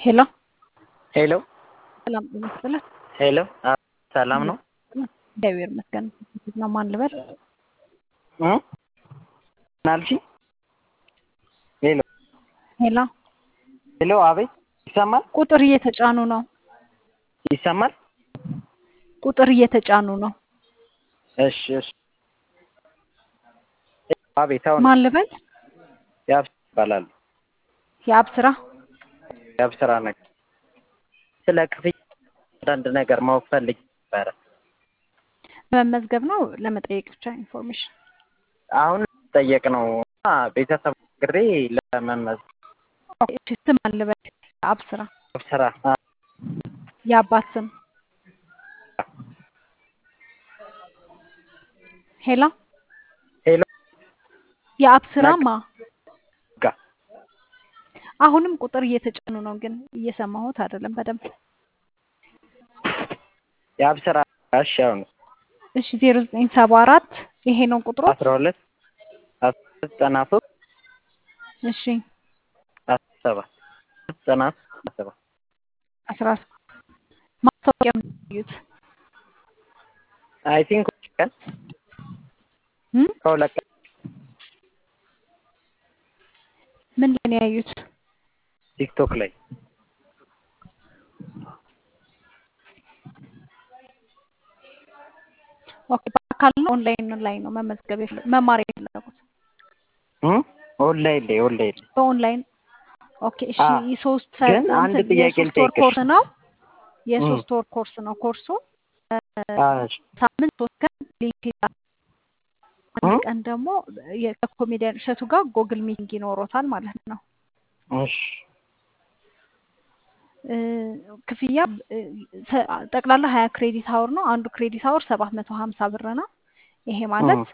ሄሎ ሄሎ ሰላም ጤና ይስጥልን። ሄሎ አ- ሰላም ነው እግዚአብሔር ይመስገን ነው። ማን ልበል? እ? ምን አልሽኝ? ሄሎ ሄሎ ሄሎ፣ አቤት ይሰማል ቁጥር እየተጫኑ ነው። ይሰማል። ቁጥር እየተጫኑ ነው። እሺ እሺ። አቤት አሁን ማን ልበል? ያብ ይባላል። የአብ ስራ ያብ ስራ ነገር ስለ ክፍያ አንዳንድ ነገር ማወቅ ፈልጌ ነበረ። ለመመዝገብ ነው ለመጠየቅ ብቻ ኢንፎርሜሽን። አሁን ጠየቅ ነው እና ቤተሰብ ግሬ ለመመዝገብ እሺ ስም ማን ልበል? የአብ ስራ ያብ ስራ አ- የአባት ስም ሄሎ ሄሎ የአብ ስራማ ጋ አሁንም ቁጥር እየተጫኑ ነው፣ ግን እየሰማሁት አይደለም በደንብ። ያብ ስራ እሺ። አሁን እሺ ዜሮ ዘጠኝ ሰባ አራት ይሄ ነው ቁጥሩ። አስራ ሁለት አስራ ሁለት ዘጠና ሶስት እሺ አስራ ሰባት ዘጠና ሶስት አስራ ሰባት አስራ ማስታወቂያ የሚዩት አይ ቲንክ ቀን ከሁለት ቀን ምን ላይ ነው ያዩት? ቲክቶክ ላይ ኦኬ በአካል ነው ኦንላይን ላይ ነው መመዝገብ የፈለ- መማር የፈለጉት? እ? ኦንላይን ላይ ኦንላይን ላይ በኦንላይን ኦኬ። እሺ አ፣ የሶስት ግን አንድ እንትን ጥያቄ የሶስት ወር ልጠይቅሽ። ኮርስ ነው። የሶስት ወር ኮርስ ነው ኮርሱ። አ፣ እሺ ሳምንት ሶስት ቀን ሊንክ ይላል። እ? አንድ ቀን ደግሞ የ- ከኮሜዲያን እሸቱ ጋር ጎግል ሚቲንግ ይኖሮታል ማለት ነው። እሺ እ፣ ክፍያ እ፣ ሰ- ጠቅላላ ሀያ ክሬዲት አወር ነው። አንዱ ክሬዲት አወር ሰባት መቶ ሀምሳ ብር ነው። ይሄ ማለት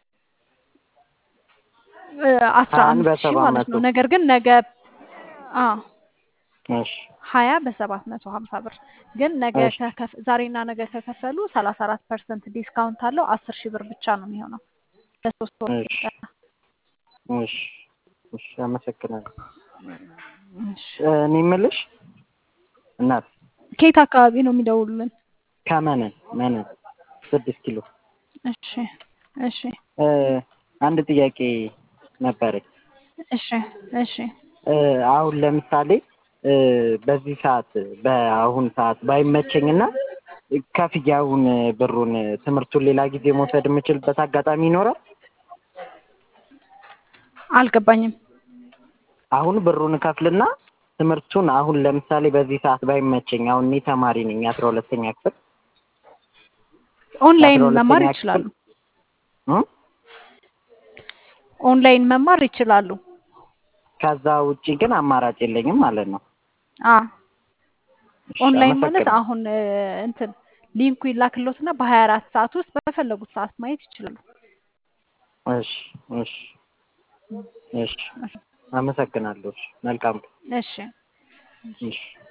እ፣ አስራ ሀያን አምስት ሺህ በሰባት ማለት መቶ ነው። ነገር ግን ነገ አ እሺ ሀያ በሰባት መቶ ሀምሳ ብር ግን ነገ እሺ ከከፍ ዛሬና ነገ ከከፈሉ ሰላሳ አራት ፐርሰንት ዲስካውንት አለው። አስር ሺህ ብር ብቻ ነው የሚሆነው ለሶስት ወር እሺ ስልጠና። እሺ እሺ አመሰግናለሁ። እሺ። እ፣ እኔ የምልሽ እናት ከየት አካባቢ ነው የሚደውሉልን? ከመነን መነን ስድስት ኪሎ እሺ እሺ እ፣ አንድ ጥያቄ ነበረኝ። እሺ እሺ እ፣ አሁን ለምሳሌ እ፣ በዚህ ሰዓት በአሁን ሰዓት ባይመቸኝና ከፍዬ አሁን ብሩን ትምህርቱን ሌላ ጊዜ መውሰድ የምችልበት አጋጣሚ ይኖራል? አልገባኝም። አሁን ብሩን እከፍልና ትምህርቱን አሁን ለምሳሌ በዚህ ሰዓት ባይመቸኝ አሁን እኔ ተማሪ ነኝ አስራ ሁለተኛ ክፍል ኦንላይን የአስራ መማር ሁለተኛ ይችላሉ። ክፍል እ? ኦንላይን መማር ይችላሉ። ከዛ ውጪ ግን አማራጭ የለኝም ማለት ነው። አ እሺ ኦንላይን ማለት አመሰግናለሁ። አሁን እ፣ እንትን ሊንኩ ይላክሎትና በሀያ አራት ሰዓት ውስጥ በፈለጉት ሰዓት ማየት ይችላሉ። እሺ እሺ እሺ አመሰግናለሁ። እሺ መልካም እሺ እሺ